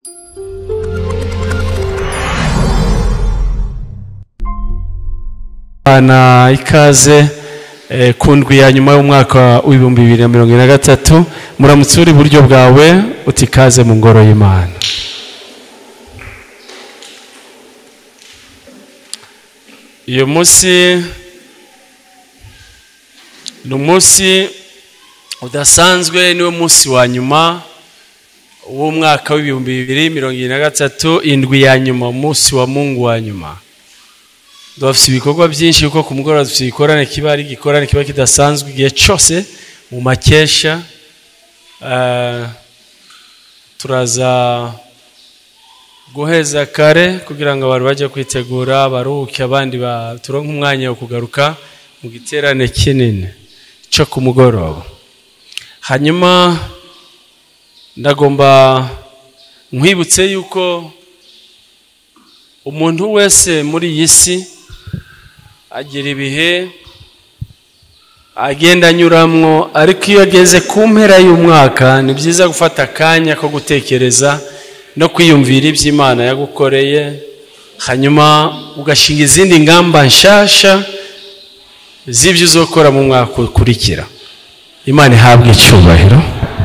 bana ikaze eh, ku ndwi ya nyuma y'umwaka w'ibihumbi bibiri na mirongo ine na gatatu muramutse uri iburyo bwawe uti ikaze mu ngoro y'imana uyu munsi ni umunsi udasanzwe niwo munsi wa nyuma w'umwaka w'ibihumbi bibiri mirongo ine na gatatu indwi ya nyuma umunsi wa mungu wa nyuma dufite ibikorwa byinshi kuko ku mugoroba dufite igikorane kiba ari igikorane kiba kidasanzwe igihe cyose mu makesha Eh, turaza guheza kare kugira ngo abantu bajye kwitegura baruhuke abandi ba- turonke umwanya wo kugaruka mu giterane kinini cyo ku mugoroba hanyuma ndagomba nkwibutse yuko umuntu wese muri iyi si agira ibihe agenda anyuramwo ariko iyo ageze ku mpera y'umwaka ni byiza gufata akanya ko gutekereza no kwiyumvira ibyo imana yagukoreye hanyuma ugashinga izindi ngamba nshasha z'ibyo uzokora mu mwaka ukurikira imana ihabwe icyubahiro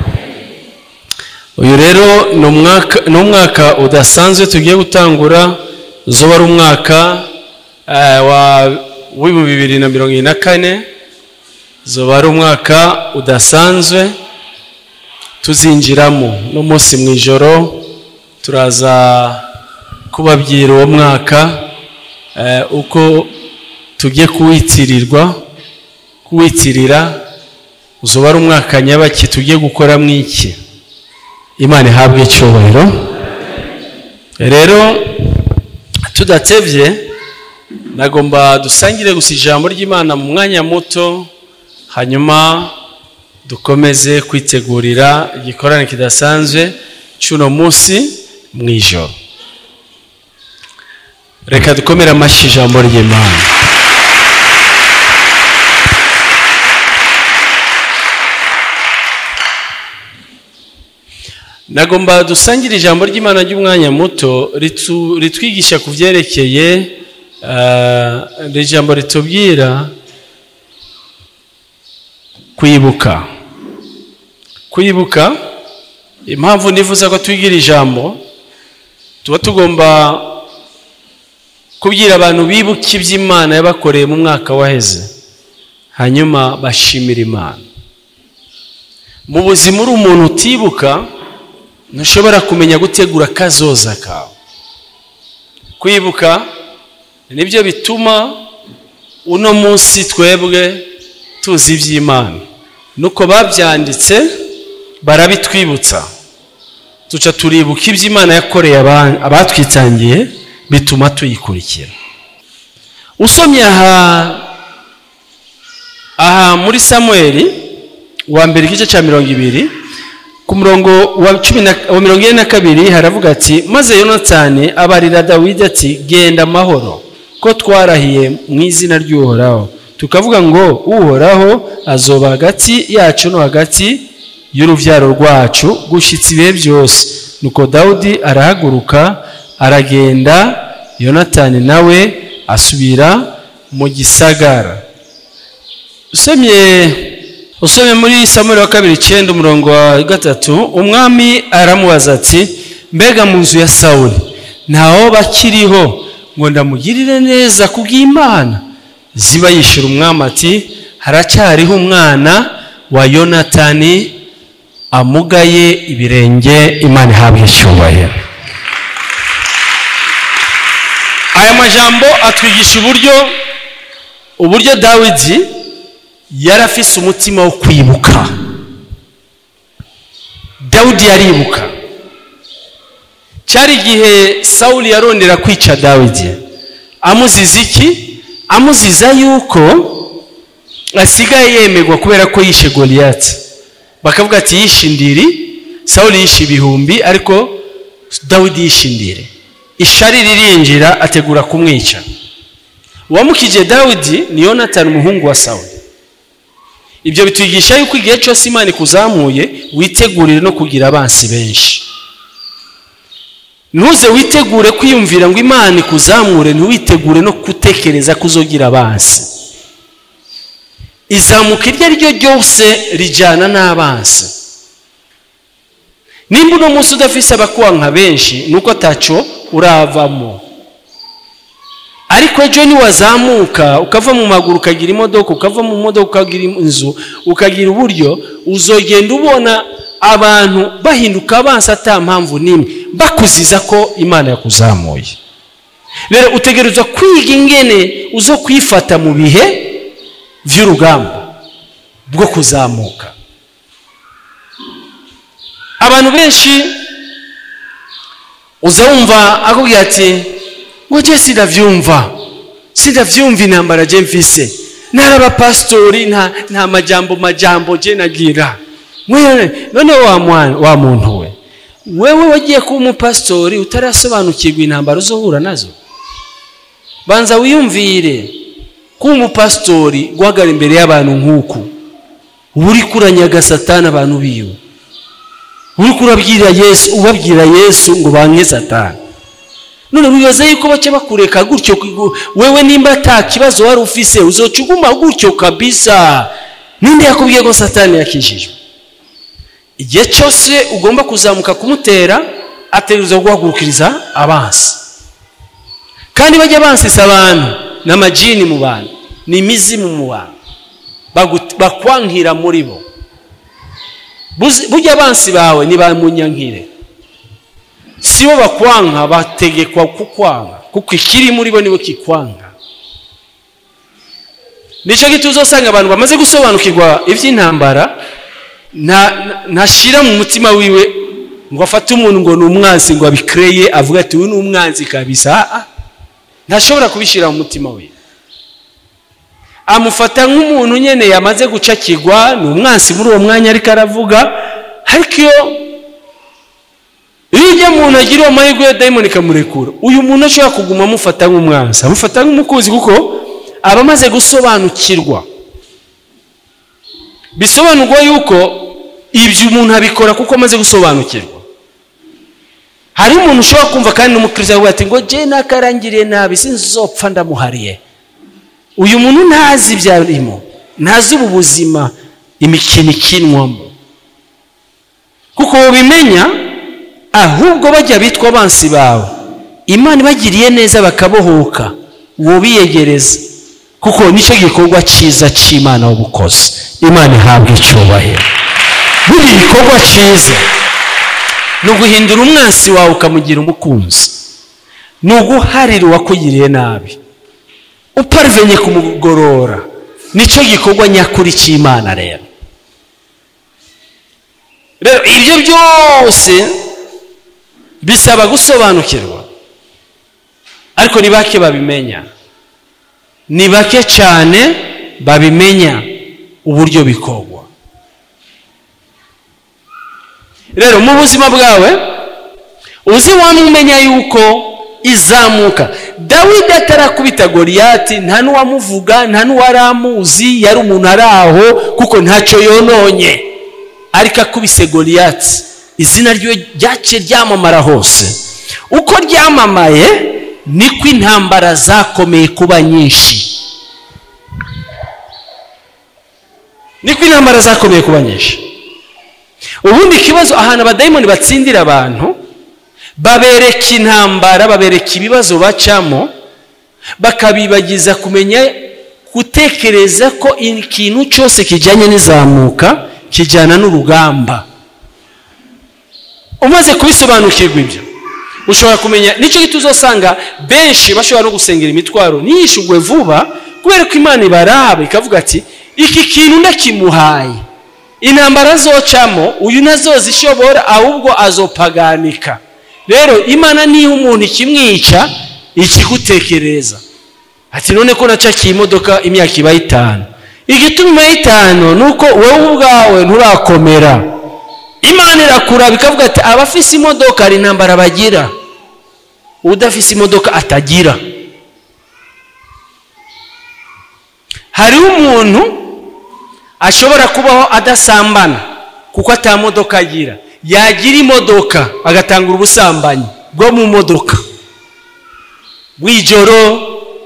uyu rero ni umwaka- ni umwaka udasanzwe tugiye gutangura uzoba ari umwaka eh, wa w'ibihumbi bibiri na mirongo ine na kane uzoba ari umwaka udasanzwe tuzinjiramo n'umunsi mu ijoro turaza kubabwira uwo mwaka eh, uko tugiye kuwitirirwa kuwitirira uzoba ari umwaka nyabaki tugiye gukoramo iki imana ihabwe icyubahiro rero tudatebye nagomba dusangire gusa ijambo ry'imana mu mwanya muto hanyuma dukomeze kwitegurira igikorane kidasanzwe cy'uno munsi mu ijoro reka dukomere amashyi ijambo ry'imana nagomba dusangire ijambo ry'imana ry'umwanya muto ritu- ritwigisha ku byerekeye eh, iri jambo ritubwira kwibuka kwibuka impamvu nifuza ko twigira ijambo tuba tugomba kubwira abantu bibuka iby'imana yabakoreye mu mwaka waheze hanyuma bashimira imana mu buzima uri umuntu utibuka ntushobora kumenya gutegura akazoza kawe kwibuka nibyo bituma uno munsi twebwe tuzi iby'imana nuko babyanditse barabitwibutsa tuca turibuka iby'imana yakoreye aba- abatwitangiye bituma tuyikurikira usomye aha aha muri samweli wa mbere igice cya mirongo ibiri ku murongo wa cumi na wa mirongo ine na kabiri haravuga ati maze yonatani abarira dawidi ati genda amahoro ko twarahiye mu izina ry'uhoraho tukavuga ngo uhoraho azoba hagati yacu no hagati y'urubyaro rwacu gushyitsa ibihe byose nuko dawudi arahaguruka aragenda yonatani nawe asubira mu gisagara usomye usomye muri samuri wa kabiri icyenda umurongo wa gatatu umwami aramubaza ati mbega mu nzu ya sawuli ntawo bakiriho ngo ndamugirire neza kubw'imana ziba yishyura umwami ati haracyariho umwana wa yonatani amugaye ibirenge imana ihabwa icyubahiro aya majambo atwigisha uburyo uburyo dawidi yari afise umutima wo kwibuka dawudi yaribuka cyari igihe sawuli yarondera kwica dawidi amuziza iki amuziza yuko asigaye yemerwa kubera ko yishe goliyati bakavuga ati yishe indiri sawuli yishe ibihumbi ariko dawidi yishe indiri ishari ririnjira ategura kumwica uwamukije dawidi ni yonatani umuhungu wa sawuli ibyo bitwigisha yuko igihe cyose imana ikuzamuye witegurire no kugira abansi benshi ntuze witegure kwiyumvira ngo imana ikuzamure ntiwitegure no gutekereza ko uzogira abansi izamuka iryo ari ryo ryose rijyana n'abansi nimba uno munsi udafise abakubanka benshi ni uko ataco uravamo ariko ejo niwazamuka ukava mu maguru ukagira imodoka ukava mu modoka ukagira inzu ukagira uburyo uzogenda ubona abantu bahinduka abansi ata mpamvu n'imwe bakuziza ko imana yakuzamuye rero utegerezwa kwiga ingene uzo kwifata mu bihe by'urugamba bwo kuzamuka abantu benshi uza wumva akubwira ati ngo jye sindabyumva sindabyumva intambara jye mfise ntari abapasitori nta nta majambo majambo jye nagira none wa muntu we wewe wagiye kuba umupasitori utarasobanukirwa intambara uzohura nazo banza wiyumvire kuba umupasitori guhagarara imbere y'abantu nk'uku uba uri kuranyaga satani abantu biwe uri kurabwira yesu ubabwira yesu ngo banke satani none wibaza yuko bake bakureka gutyo wewe nimba ata kibazo wari ufise uzoca uguma gutyo kabisa ninde yakubwiye ko satani yakijijwe igihe cyose ugomba kuzamuka kumutera ategereza guhagurukiriza abansi kandi bajya bansisa abantu ni amajini mu bantu ni imizimu mu bantu bakwankira muri bo burya abansi bawe ni ba munyankire si bo bakwanka bategekwa kukwanka kuko ikiri muri bo nibo kikwanka nicyo gito uzasanga abantu bamaze gusobanukirwa iby'intambara ntashyira mu mutima wiwe ngo afate umuntu ngo ni umwanzi ngo abikereye avuga ati uyu ni umwanzi kabisa ntashobora kubishyira mu mutima we amufata nk'umuntu nyine yamaze gucakirwa ni umwansi muri uwo mwanya ariko aravuga ariko iyo iyo ujya muntu agira uwo mahirwe ya dayimoni ikamurekura uyu muntu ashobora kuguma amufata nk'umwansi amufata nk'umukunzi kuko aba amaze gusobanukirwa bisobanurwa yuko ibyo umuntu abikora kuko amaze gusobanukirwa hari umuntu ushobora kumva kandi n'umukiriya avuga ati ngo jye nakarangiriye nabi sinzopfa ndamuhariye uyu muntu ntazi ibyo arimo ntazi ubu buzima imikino ikinwamo kuko bimenya ahubwo bajya bitwa abansi bawe imana ibagiriye neza bakabohoka uwo biyegereza kuko nicyo gikorwa cyiza cy'imana w'ubukozi imana ihabwa icyubahiro buri gikorwa cyiza ni uguhindura umwansi wawe ukamugira umukunzi ni uguharira uwakugiriye nabi uparivenye kumugorora nicyo gikorwa nyakuri cy'imana rero rero ibyo byose bisaba gusobanukirwa ariko ni bake babimenya ni bake cyane babimenya uburyo bikorwa rero mu buzima bwawe uzi wamumenya yuko izamuka dawidi atarakubita goriyati nta n'uwamuvuga nta n'uwari amuzi yari umuntu ari aho kuko ntacyo yononye ariko akubise goriyati izina rye ryace ryamamara hose uko ryamamaye niko intambara zakomeye kuba nyinshi niko intambara zakomeye kuba nyinshi ubundi ikibazo ahantu abadayimoni batsindira abantu babereka intambara babereka ibibazo bacamo bakabibagiza kumenya gutekereza ko ikintu cyose kijyanye n'izamuka kijyana n'urugamba umaze kubisobanukirwa ibyo ushobora kumenya nicyo gito uzasanga benshi bashobora no gusengera imitwaro ntiyishugwe vuba kubera ko imana ibaraba ikavuga ati iki kintu ndakimuhaye intambara zocamo uyu nazoza ishobora ahubwo azopaganika rero imana niha umuntu ikimwica ikigutekereza ati none ko nacakiye imodoka imyaka ibaye itanu igituma ibaye itanu ni uko wowe ubwawe nturakomera imana irakuraba ikavuga ati abafise imodoka hari intambara bagira udafise imodoka atagira hariho umuntu ashobora kubaho adasambana kuko ata modoka agira yagira imodoka agatangura ubusambanyi bwo mu modoka bw'ijoro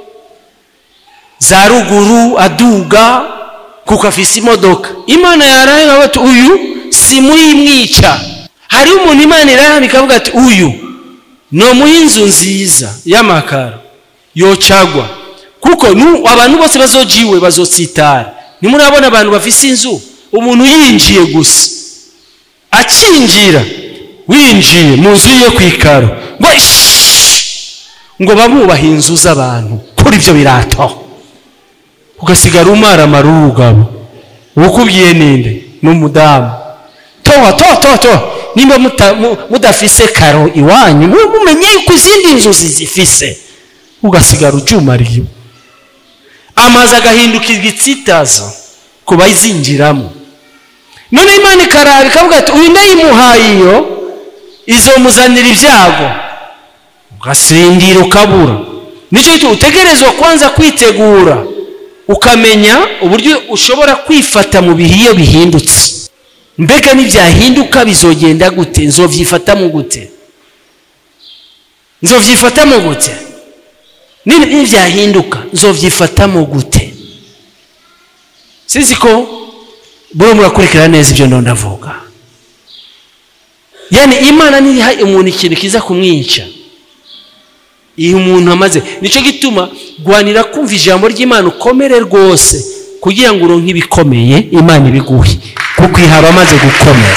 za ruguru aduga kuko afise imodoka imana yaraye ati uyu si muyimwica hariho umuntu imana irahana ikavuga ati uyu ni inzu nziza y'amakaro yocagwa kuko abantu bose bazojiwe bazotsitara ntimurabona abantu bafise inzu umuntu yinjiye gusa akinjira winjiye mu nzu yo ku ikaro ngo ngo bamubaha inzu z'abantu kuri ibyo birato ugasigara umaramara urugabo ukubwiye ninde ni umudamu toha toha toha toha nimba mudafise karo iwanyu mumenye yuko izindi nzu zizifise ugasigara ucumariye amazi agahinduka igitsitazo ku bayizinjiramo none imana ikarara ikavuga ati uyu ndayimuhaye iyo izomuzanira ibyago ugasindira ukabura nicyo gituma utegerezwa kwanza kwitegura ukamenya uburyo ushobora kwifata mu bihe iyo bihindutse mbega nibyahinduka bizogenda gute nzovyifatamo gute nzovyifatamo gute nibyahinduka nzovyifatamo gute sizi ko buriya murakurikira neza ibyo ndo ndavuga yani imana ntiha umuntu ikintu kiza kumwica iyo umuntu amaze nicyo gituma rwanira kumva ijambo ry'imana ukomere rwose kugira ngo uronke ibikomeye imana ibiguhe kuko ihaba amaze gukomera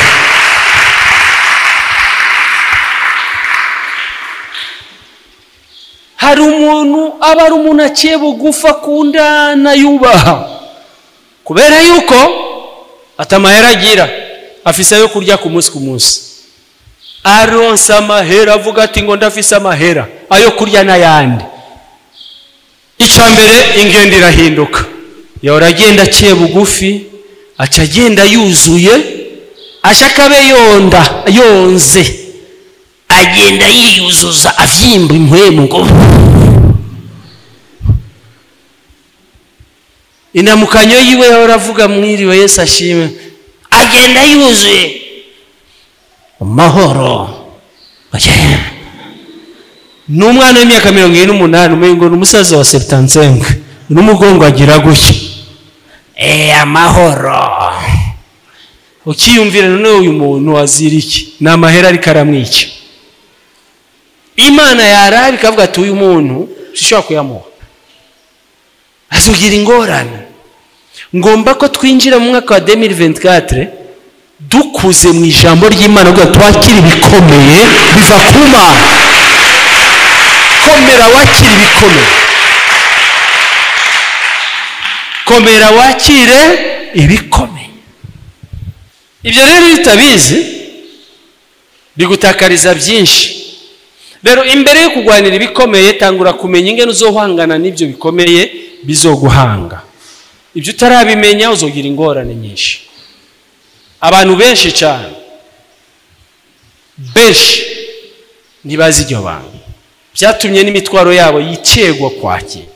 hari umuntu aba ari umuntu aciye bugufa akundana yubaha kubera yuko atamahera agira afise ayo kurya ku munsi ku munsi aronsa amahera avuga ati ngo ndafise amahera ayo kurya n'ayandi icya mbere ingendo irahinduka yahora agenda aciye bugufi aca agenda yuzuye ashaka abe yonda yonze agenda yiyuzuza avyimba impwemu ngo inamukanyo yiwe yahora avuga mwiriwe yesu ashime agenda yuzuye amahoro ni umwana w'imyaka mirongo ine n'umunani umengo ni umusaza wa seputansenga n'umugongo agira gutya eee amahoro ukiyumvira none uyu muntu azira iki ni amahera ariko aramwica imana yarara ikavuga ati uyu muntu sishobora kuyamuha azugira ingorane ngomba ko twinjira mu mwaka wa demiri ventikatire dukuze mu ijambo ry'imana kugira twakire ibikomeye biva ku mana komera wakire ibikomeye komera wakire ibikomeye ibyo rero iyo utabizi bigutakariza byinshi rero imbere yo kurwanira ibikomeye tangura kumenya ingene uzohangana n'ibyo bikomeye bizoguhanga ibyo utarabimenya uzogira ingorane nyinshi abantu benshi cyane benshi ntibazi iryo banga byatumye n'imitwaro yabo yicegwa kwakira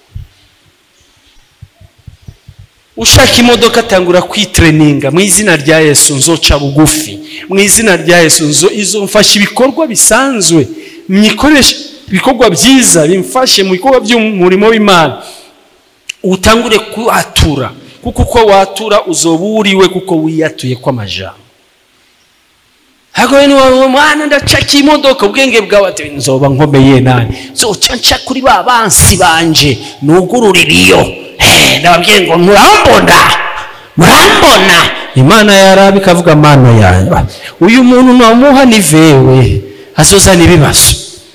ushaka imodoka atangura kwitreninga mu izina rya yesu nzoca bugufi mu izina rya yesu izo mfasha ibikorwa bisanzwe mwikoresha ibikorwa byiza bimfashe mu bikorwa by'umurimo w'imana utangure kuhatura kuko uko watura uzoba uriwe kuko wiyatuye kw'amajambo hagoye niwawe mwana ndacaka imodoka ubwenge bwawe ati nzoba nkomeye nani zoca nca kuri ba bansi banje nugururira iyo ndababwiye ngo murambona murambona imana yaraba ikavuga amano yanjye uyu muntu namuha ni vewe azozana ibibazo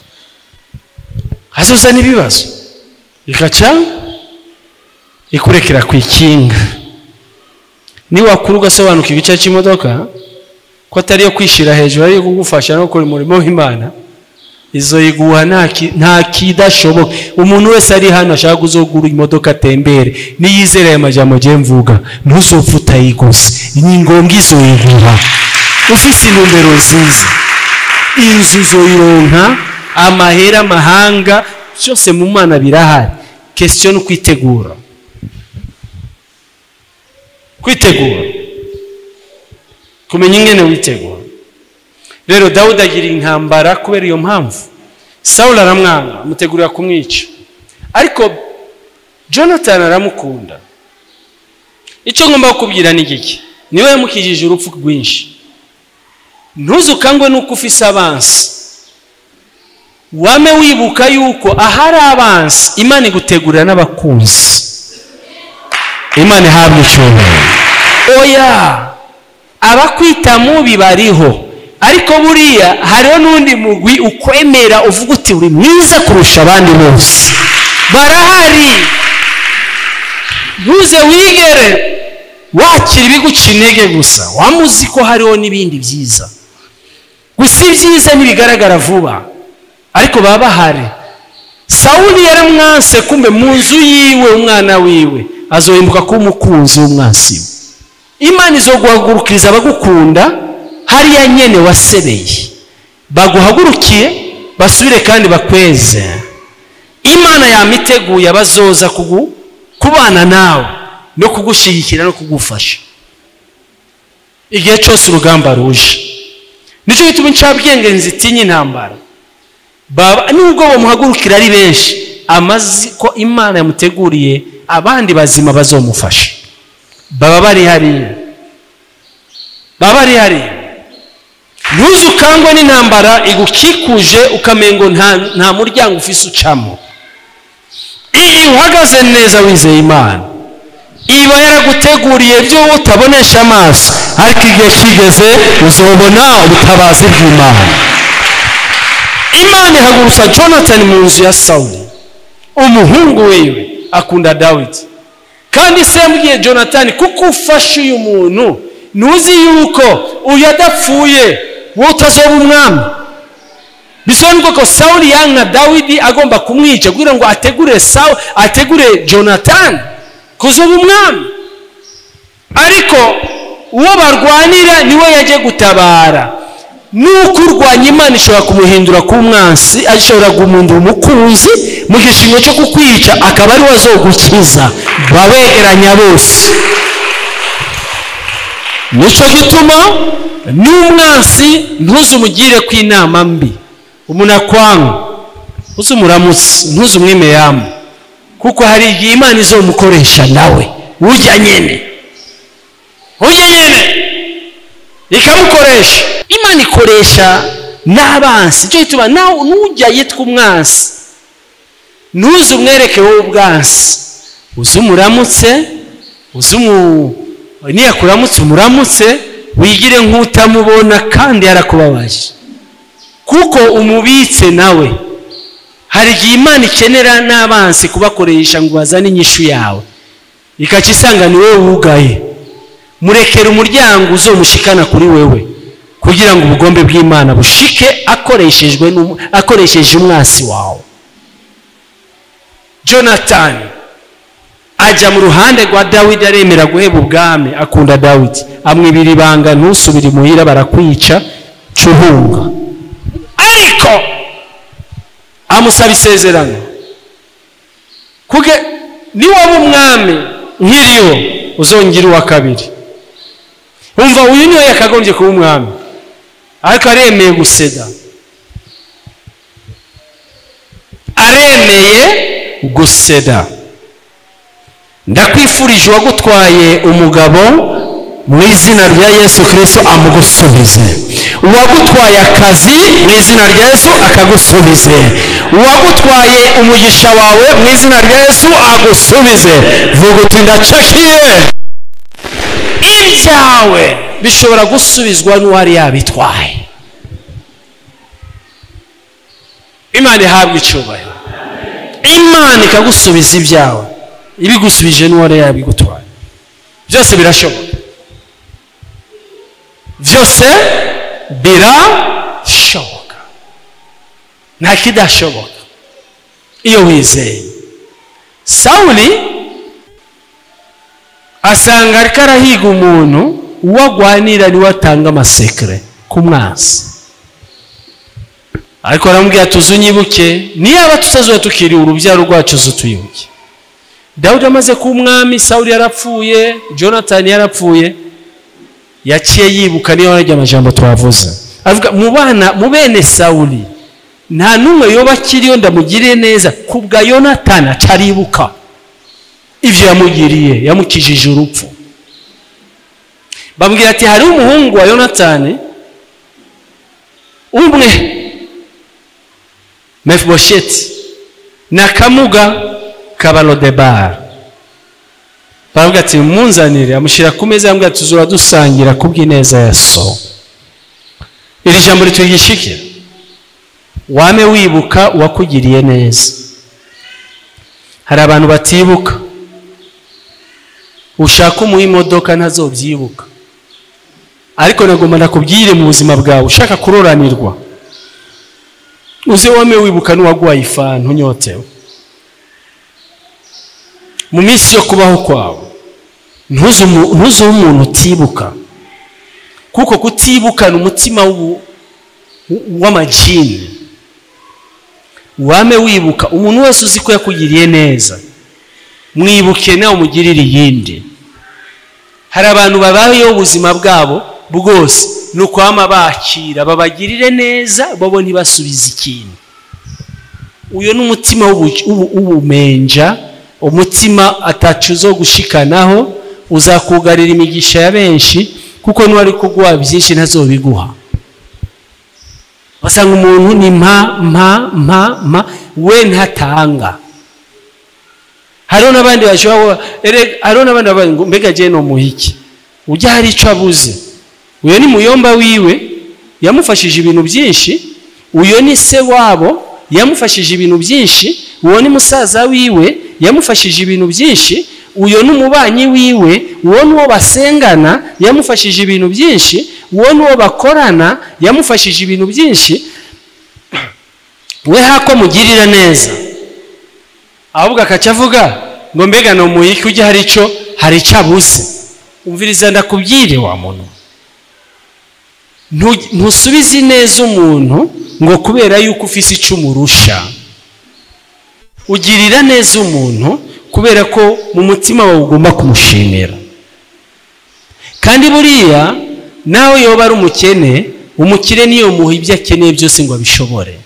azozana ibibazo ikaca ikurekera ku ikinga niwakura ugasobanuka igice cy'imodoka ko atari iyo kwishyira hejuru ariyo kugufasha no gukora umurimo w'imana izo yiguha nta kidashoboka umuntu wese ari hano ashaka kuzogura imodoka atembere niyizere aya majambo agiye mvuga ntuzopfe utayiguze ni ngombwa izo yiguha ufise intumbero nziza inzu zoyironka amahera amahanga byose mu mana birahari kesitiyo ni ukwitegura kwitegura kumenya ingene witegura rero dawudi agira intambara kubera iyo mpamvu sawuli aramwanga amutegurira kumwica ariko jonathan aramukunda icyo ngomba kukubwira ni giki niwe yamukijije urupfu rwinshi ntuzukangwe nuko ufise abansi wame wibuka yuko ahari abansi imana igutegurira n'abakunzi imana ihabwa icyubahiro oya abakwita mubi bariho ariko buriya hariho n'undi mugwi ukwemera uvuga uti uri mwiza kurusha abandi bose barahari ntuze wigere wakira ibiguca intege gusa wamuzi ko hariho n'ibindi byiza gusa ibyiza ntibigaragara vuba ariko baba bahari sawuli yaramwanse kumbe mu nzu yiwe umwana wiwe azohembuka kuba umukunzi w'umwansi we imana izo guhagurukiriza abagukunda hariya nyene wasebeye baguhagurukiye basubire kandi bakweze imana yamiteguye abazoza kugu kubana nawe no kugushyigikira no kugufasha igihe cyose urugamba ruje nicyo gituma incabwenge nzitinya intambara nubwo bamuhagurukira ari benshi amazi ko imana yamuteguriye abandi bazima bazomufasha baba bari hariya baba bari hariya ntuze ukangwe n'intambara igukikuje ukamengo nta muryango ufise ucamo iyo uhagaze neza wizeye imana iba yaraguteguriye ibyo utabonesha amaso ariko igihe kigeze uzobona ubutabazi bw'imana imana ihagurutsa jonathan mu nzu ya sawuli umuhungu wiwe akunda dawidi kandi se yambwiye jonathan kuko ufashe uyu muntu ntuzi yuko uyu adapfuye wowe utazoba umwami bisobanura ko sawuli yanka dawidi agomba kumwica kugira ngo ategure sawu ategure jonathan kuzoba umwami ariko uwo barwanira niwe yajya gutabara nuko urwanya imana ishobora kumuhindura ku mwansi ashobora guhindura umukunzi mu gishingo cyo kukwica akaba ari we azogukiza babegeranya bose nicyo gituma n'umwansi ntuzumugire ku inama mbi umuntu akwanga ntuzumuramutse ntuzumwimeyamu kuko hari igihe imana izomukoresha nawe ujya nyine ujya nyine ikamukoresha imana ikoresha n'abansi icyo gituma nawe nujya yitwa umwansi ntuze umwereke wowe ubwansi uze umuramutse uze umu niyakuramutse umuramutse wigire nk'utamubona kandi yarakubabaje kuko umubitse nawe hari igihe imana ikenera n'abansi kubakoresha ngo bazane inyishu yawe ikaca isanga ni wowe wugaye murekera umuryango uzomushikana kuri wewe kugira ngo ubugombe bw'imana bushike akoreshejwe akoresheje umwasi wawe jonathan ajya mu ruhande rwa dawidi aremera guheba ubwami akunda dawidi amwibira ibanga ntusubire imuhira barakwica cuhunga ariko amusaba isezerano kuge niwaba umwami nk'iriho uzongera uwa kabiri wumva uyu niwe yakagombye kuba umwami ariko aremeye guseda aremeye guseda ndakwifurije uwagutwaye umugabo mu izina rya yesu kirisito amugusubize uwagutwaye akazi mu izina rya yesu akagusubize uwagutwaye umugisha wawe mu izina rya yesu agusubize vuga uti ndacakiye ibyawe bishobora gusubizwa n'uwari yabitwaye imana ihabwa icyubahiro imana ikagusubiza ibyawe ibigusubije n'uwari yabigutwaye byose birashoboka byose birashoboka nta kidashoboka iyo wizeye sawuli asanga ariko arahiga umuntu uwo agwanira niwe atanga amasekere ku mwansi ariko aramubwira tuzi unyibuke niyaba tutazuba tukiriwe urubyaro rwacu tuyibuke dawudi amaze kuba umwami sawuli yarapfuye jonathan yarapfuye yaciye yibuka niyo yarajya amajambo twavuze avuga mu bana mu bene sawuli nta n'umwe yoba akiriyo ndamugiriye neza ku bwa yonatani acaribuka ibyo yamugiriye yamukijije urupfu bambwira ati hariho umuhungu wa yonatani umwe mefibosheti na kamuga kabarodebara baravuga ati munzanire amushyira ku meza yambwira ati tuzura dusangira ku bw'ineza ya so iri jambo ritwigishike wame wibuka uwakugiriye neza hari abantu batibuka ushaka umuha imodoka ntazobyibuka ariko nagomba nakubwire mu buzima bwawe ushaka kuroranirwa uze wame wibuka n'uwaguhaye ifanu unyotewe mu minsi yo kubaho kwawe ntuze umuntu utibuka kuko kutibukana umutima w'amajini wame wibuka umuntu wese uzi ko yakugiriye neza mwibuke nawe umugirire iyindi hari abantu babayeho ubuzima bwabo bwose ni ukwama bakira babagirire neza bobo ntibasubize ikintu uyu ni umutima w'ubumenja umutima atacu zo gushikanaho uzakugarira imigisha ya benshi kuko n'uwari kuguha byinshi ntazobiguha basanga umuntu ni mpa mpa mpa mpa we ntatanga hariho n'abandi bashobora hariho n'abandi bavuga ngo mbega agiye no muhiki ujya hari icyo abuze uyu ni muyomba wiwe yamufashije ibintu byinshi uyu ni se wabo yamufashije ibintu byinshi uwo ni musaza wiwe yamufashije ibintu byinshi uyu ni umubanyi wiwe uwo ni uwo basengana yamufashije ibintu byinshi uwo ni uwo bakorana yamufashije ibintu byinshi we hako mugirira neza ahubwo akaca avuga ngo mbega ni umuhiki ujya hari icyo hari icyo abuze umviriza ndakubwire wa muntu ntusubize neza umuntu ngo kubera yuko ufise icyo umurusha ugirira neza umuntu kubera ko mu mutima wawe ugomba kumushimira kandi buriya nawe yoba ari umukene umukire niyo muha ibyo akeneye byose ngo abishobore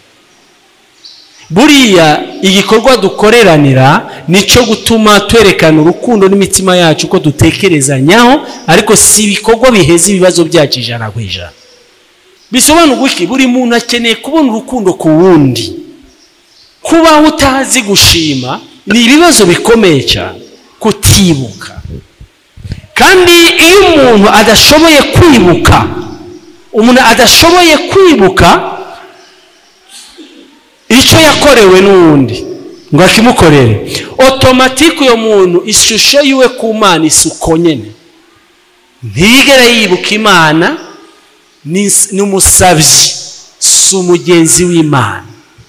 buriya igikorwa dukoreranira nicyo gutuma twerekana urukundo n'imitima yacu ko dutekerezanyaho ariko si ibikorwa biheza ibibazo byacu ijana ku ijana bisobanura iki buri muntu akeneye kubona urukundo ku wundi kuba utazi gushima ni ibibazo bikomeye cyane kutibuka kandi iyo umuntu adashoboye kwibuka umuntu adashoboye kwibuka icyo yakorewe n'uwundi ngo akimukorere otomatike uyo muntu ishusho yiwe ku mana isuko nyine ntigere yibuka imana ni umusabyi si umugenzi w'imana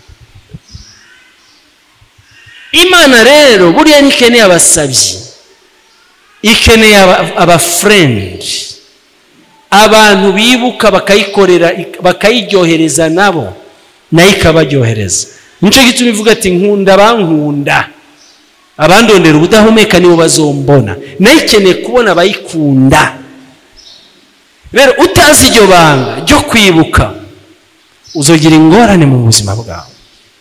imana rero buriya ntikeneye abasabyi ikeneye abafurendi abantu bibuka bakayikorera bakayiryohereza nabo nayo ikabaryohereza nicyo gituma ivuga ati nkunda abankunda abandondera ubudahumeka nibo bazombona nayo ikeneye kubona abayikunda rero utazi iryo banga ryo kwibuka uzogira ingorane mu buzima bwawe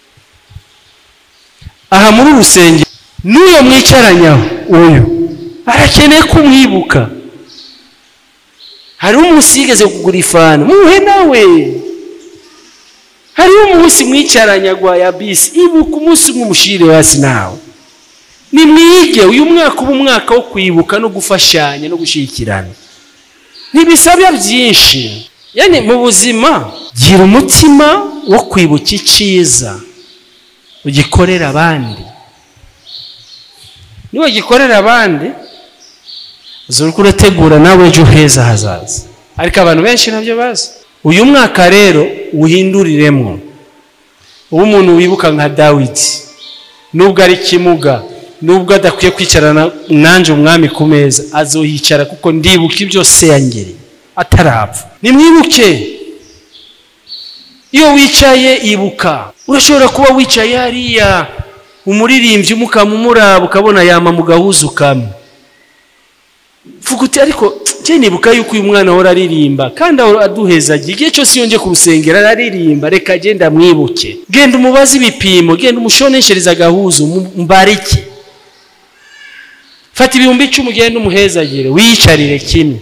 aha muri urusengero n'uyo mwicaranyaho uyu arakeneye kumwibuka hariho umunsi yigeze kugura ifani muhe nawe hariho umunsi mwicaranyagwa ya bisi ibuka umunsi umwe umushire hasi nawe nimwige uyu mwaka uba umwaka wo kwibuka no gufashanya no gushyigikirana ntibisabya byinshi yani mu buzima gira umutima wo kwibuka icyiza ugikorera abandi niba ugikorera abandi zuri urategura nawe ejo heza hazaza ariko abantu benshi ntabyo bazi uyu mwaka rero uhinduriremo uba umuntu wibuka nka dawidi nubwo ari kimuga nubwo adakwiye kwicarana nanjye umwami ku meza azohicara kuko ndibuka ibyo se yangere atarapfa nimwibuke iyo wicaye ibuka urashobora kuba wicaye hariya umuririmbyi umukamumuraba ukabona yama mu gahuzu kamwe vuga uti ariko je nibuka yuko uyu mwana ahora aririmba kandi ahora aduhezagiye igihe cyose iyo nje ku rusengero araririmba reka genda mwibuke genda umubaze ibipimo genda umushoneshereze agahuzu mu- mbarike fata ibihumbi icumi ugende umuhezagire wiyicarire kimwe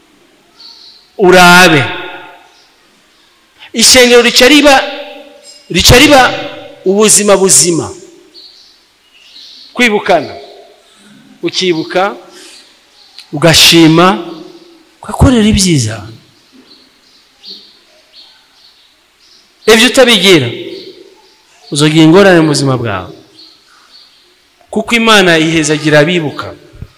urabe ishengero rica riba rica riba ubuzima buzima kwibukana ukibuka ugashima ugakorera ibyiza ibyo utabigira uzogira ingorane mu buzima bwawe kuko imana ihezagira abibuka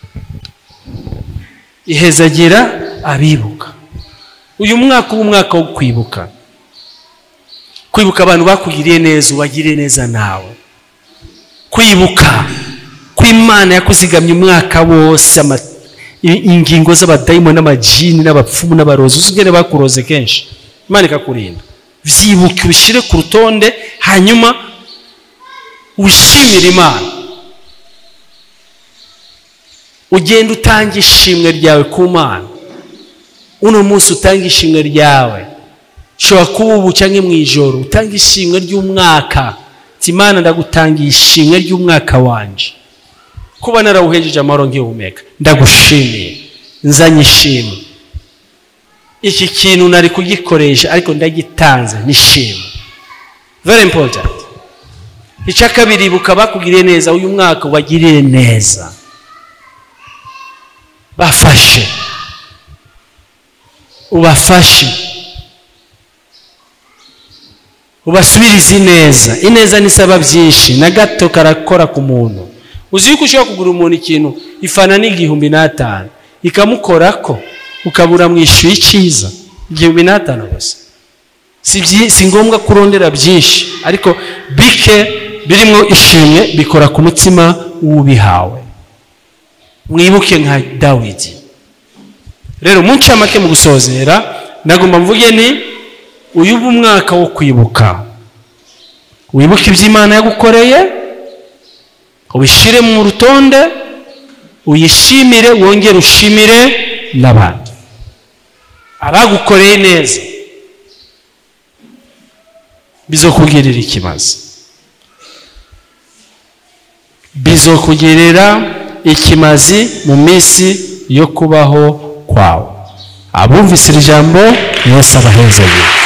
ihezagira abibuka uyu mwaka uba umwaka wo kwibuka kwibuka abantu bakugiriye neza ubagiriye neza nawe kwibuka ko imana yakuzigamye umwaka wose ama- i- ingingo z'abadayimoni n'amajini n'abapfumu n'abarozi uzi ubwene bakuroze kenshi imana ikakurinda byibuke ubishyire ku rutonde hanyuma wishimire imana ugenda utanga ishimwe ryawe ku mana uno munsi utanga ishimwe ryawe ushobora kuba ubu cyangwa mu ijoro utanga ishimwe ry'umwaka ati imana ndagutangiye ishimwe ry'umwaka wanje kuba narawuhejeje amahoro nkihumeka ndagushimiye nzanye ishimwe iki kintu nari kugikoresha ariko ndagitanze nishimwe very important icya kabiri ibuka bakugiriye neza uyu mwaka ubagirire neza bafashe ubafashe ubasubirize ineza ineza nisaba byinshi na gato karakora ku muntu uzi yuko ushobora kugura umuntu ikintu ifana n'igihumbi n'atanu ikamukorako ukabura mwishyuye icyiza igihumbi n'atanu gusa si byi- si ngombwa kurondera byinshi ariko bike birimo ishimwe bikora ku mutima w'ubihawe mwibuke nka dawidi rero mu ncamake mu gusozera nagomba mvuge ni uyu uba umwaka wo kwibuka wibuke ibyo imana yagukoreye ubishyire mu rutonde uyishimire wongere ushimire n'abandi abagukoreye neza bizokugirira ikibazo bizokugirira ikimazi mu minsi yo kubaho kwawe abumvise iri jambo yesu abahezanye